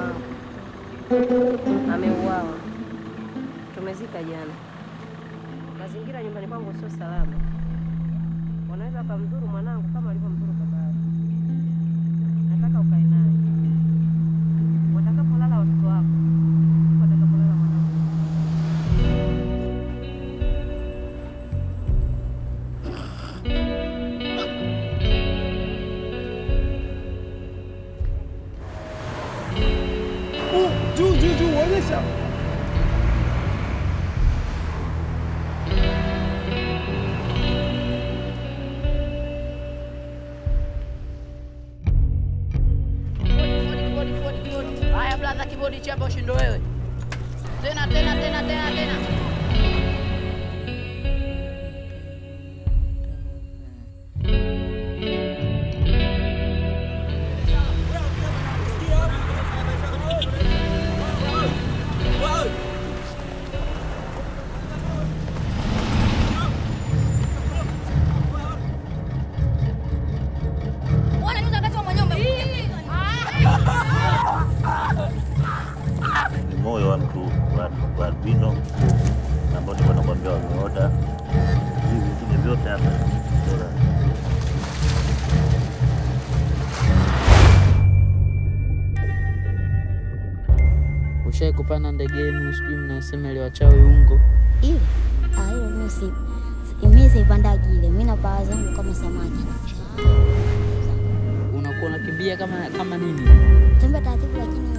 wangu ameuawa, tumezika jana. Mazingira nyumbani kwangu sio salama, wanaweza wakamdhuru mwanangu kama alivyomdhuru baba yake. Nataka ukae naye watakapolala watoto wako, watakapolala mwanangu. Juu juu juu, onyesha. Haya blaza, kibodi chapa ushindo wewe. Tena tena tena tena tena. ni moyo wa mtu wa, wa albino ambao nilikuwa nakwambia wameota hivi vingine vyote hapa Bora. Ushai kupanda ndege yenu, sijui mnasema ile wachawi ungo. Ile ah, ile mimi si si- mimi sipandagi ile, mimi napaa zangu kama samaki. Unakuwa unakimbia kama kama nini? Tembea taratibu, lakini